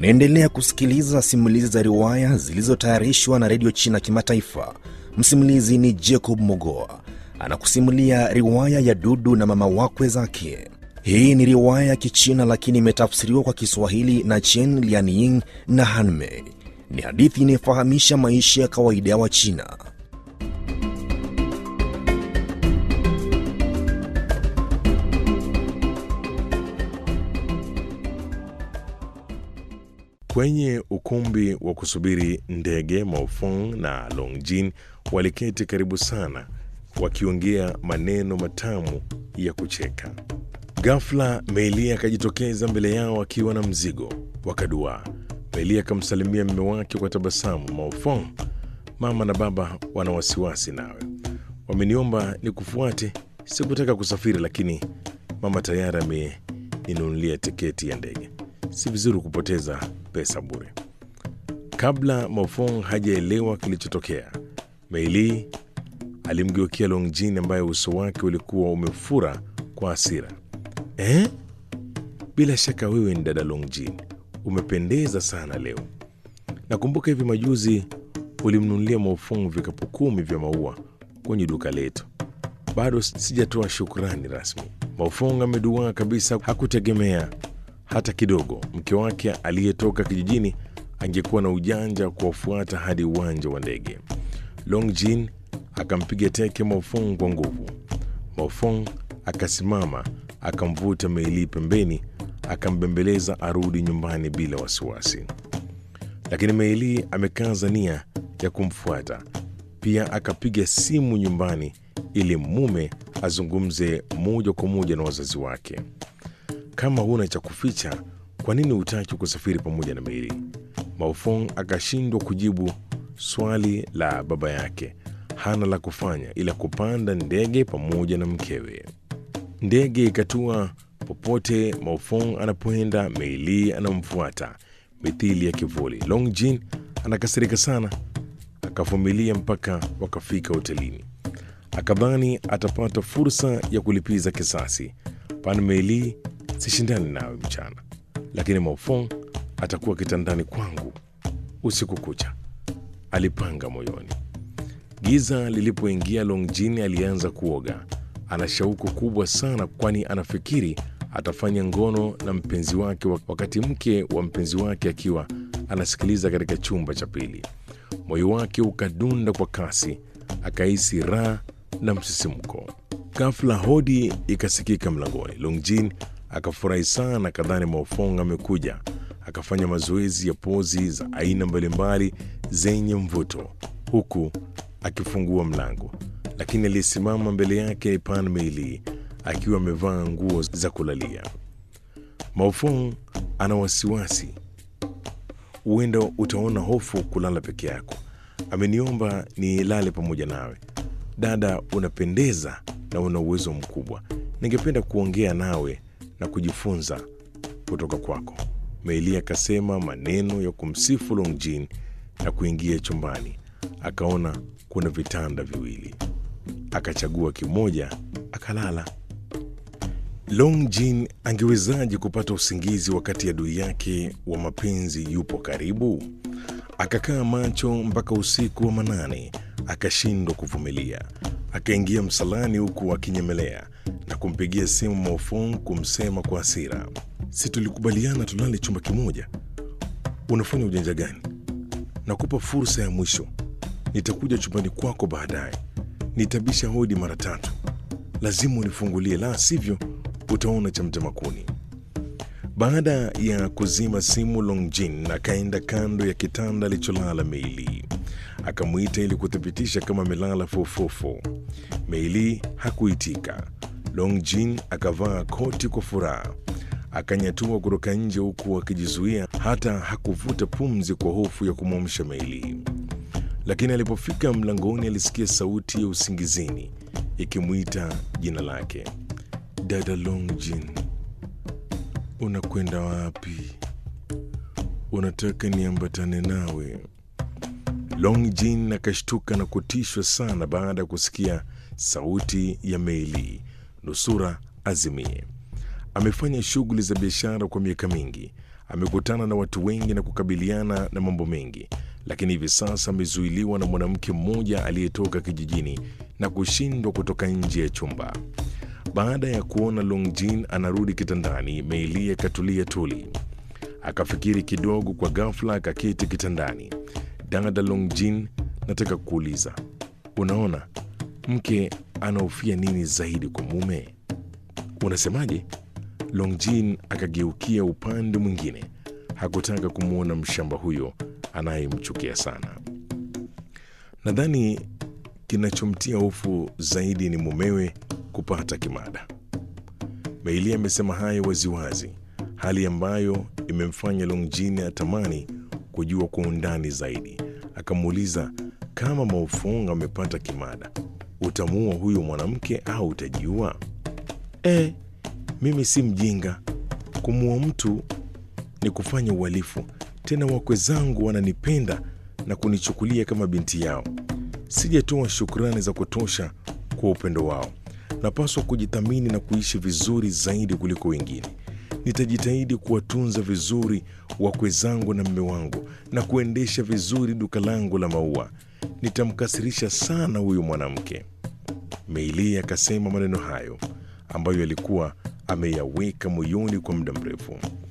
Unaendelea kusikiliza simulizi za riwaya zilizotayarishwa na redio China Kimataifa. Msimulizi ni Jacob Mogoa anakusimulia riwaya ya Dudu na mama wakwe zake. Hii ni riwaya ya Kichina lakini imetafsiriwa kwa Kiswahili na Chen Lianying na Hanmei. Ni hadithi inayofahamisha maisha ya kawaida ya Wachina. Kwenye ukumbi wa kusubiri ndege, Maofong na Longjin waliketi karibu sana, wakiongea maneno matamu ya kucheka. Ghafla Meili akajitokeza mbele yao akiwa na mzigo. Wakaduaa. Meili akamsalimia mume wake kwa tabasamu. Maofong, mama na baba wana wasiwasi nawe, wameniomba nikufuate. Sikutaka kusafiri, lakini mama tayari ameninunulia tiketi ya ndege. Si vizuri kupoteza pesa bure. Kabla Maofong hajaelewa kilichotokea, Meili alimgeukia Longjin ambaye uso wake ulikuwa umefura kwa hasira. Eh? Bila shaka wewe ni dada Longjin, umependeza sana leo. Nakumbuka hivi majuzi ulimnunulia Maofong vikapu kumi vya maua kwenye duka letu. Bado sijatoa shukrani rasmi. Maofong ameduaa kabisa, hakutegemea hata kidogo mke wake aliyetoka kijijini angekuwa na ujanja wa kuwafuata hadi uwanja wa ndege. Longjin akampiga teke Maofong kwa nguvu. Maofong akasimama akamvuta Meili pembeni, akambembeleza arudi nyumbani bila wasiwasi, lakini Meili amekaza nia ya kumfuata. Pia akapiga simu nyumbani ili mume azungumze moja kwa moja na wazazi wake. Kama huna cha kuficha, kwa nini hutaki kusafiri pamoja na Meili? Maofong akashindwa kujibu swali la baba yake. Hana la kufanya ila kupanda ndege pamoja na mkewe. Ndege ikatua popote Maofong anapoenda, Meili anamfuata mithili ya kivuli. Longjin anakasirika sana, akavumilia mpaka wakafika hotelini. Akadhani atapata fursa ya kulipiza kisasi. Pan Meili, sishindani nawe mchana, lakini Maofong atakuwa kitandani kwangu usiku kucha, alipanga moyoni. Giza lilipoingia, Longjin alianza kuoga. Ana shauku kubwa sana, kwani anafikiri atafanya ngono na mpenzi wake wakati mke wa mpenzi wake akiwa anasikiliza katika chumba cha pili. Moyo wake ukadunda kwa kasi, akahisi raha na msisimko. Ghafla hodi ikasikika mlangoni. Longjin akafurahi sana, kadhani Maofong amekuja. Akafanya mazoezi ya pozi za aina mbalimbali zenye mvuto huku akifungua mlango, lakini aliyesimama mbele yake ni Pan Meili akiwa amevaa nguo za kulalia. Maofong ana wasiwasi, huenda utaona hofu kulala peke yako. Ameniomba nilale pamoja nawe. Dada, unapendeza na una uwezo mkubwa. Ningependa kuongea nawe na kujifunza kutoka kwako. Meili akasema maneno ya kumsifu Longjin na kuingia chumbani. Akaona kuna vitanda viwili, akachagua kimoja akalala. Longjin angewezaje kupata usingizi wakati adui yake wa mapenzi yupo karibu? Akakaa macho mpaka usiku wa manane, akashindwa kuvumilia. Akaingia msalani huku akinyemelea na kumpigia simu Maofong kumsema kwa hasira, si tulikubaliana tulale chumba kimoja? Unafanya ujanja gani? Nakupa fursa ya mwisho. Nitakuja chumbani kwako baadaye, nitabisha hodi mara tatu. Lazima unifungulie, la sivyo utaona cha mtema kuni. Baada ya kuzima simu, Longjin akaenda kando ya kitanda alicholala Meili, akamwita ili kuthibitisha kama amelala fofofo. Meili hakuitika. Longjin akavaa koti kwa furaha, akanyatua kutoka nje huku akijizuia, hata hakuvuta pumzi kwa hofu ya kumwamsha Meili. Lakini alipofika mlangoni, alisikia sauti ya usingizini ikimwita jina lake, dada Longjin, unakwenda wapi? Unataka niambatane nawe? Longjin akashtuka na kutishwa sana baada ya kusikia sauti ya Meili, nusura azimie. Amefanya shughuli za biashara kwa miaka mingi, Amekutana na watu wengi na kukabiliana na mambo mengi, lakini hivi sasa amezuiliwa na mwanamke mmoja aliyetoka kijijini na kushindwa kutoka nje ya chumba. Baada ya kuona Longjin anarudi kitandani, Meili akatulia tuli. Akafikiri kidogo, kwa ghafla akaketi kitandani. Dada Longjin, nataka kuuliza, unaona mke anahofia nini zaidi kwa mume? Unasemaje? Longjin akageukia upande mwingine. Hakutaka kumwona mshamba huyo anayemchukia sana. Nadhani kinachomtia hofu zaidi ni mumewe kupata kimada. Meili amesema hayo waziwazi, hali ambayo imemfanya Longjin atamani kujua kwa undani zaidi. Akamuuliza, kama Maofong amepata kimada, utamuua huyo mwanamke au utajiua? E, mimi si mjinga. Kumuua mtu ni kufanya uhalifu. Tena wakwe zangu wananipenda na kunichukulia kama binti yao. Sijatoa shukrani za kutosha kwa upendo wao. Napaswa kujithamini na kuishi vizuri zaidi kuliko wengine. Nitajitahidi kuwatunza vizuri wakwe zangu na mme wangu na kuendesha vizuri duka langu la maua. Nitamkasirisha sana huyu mwanamke. Meili akasema maneno hayo ambayo alikuwa ameyaweka moyoni kwa muda mrefu.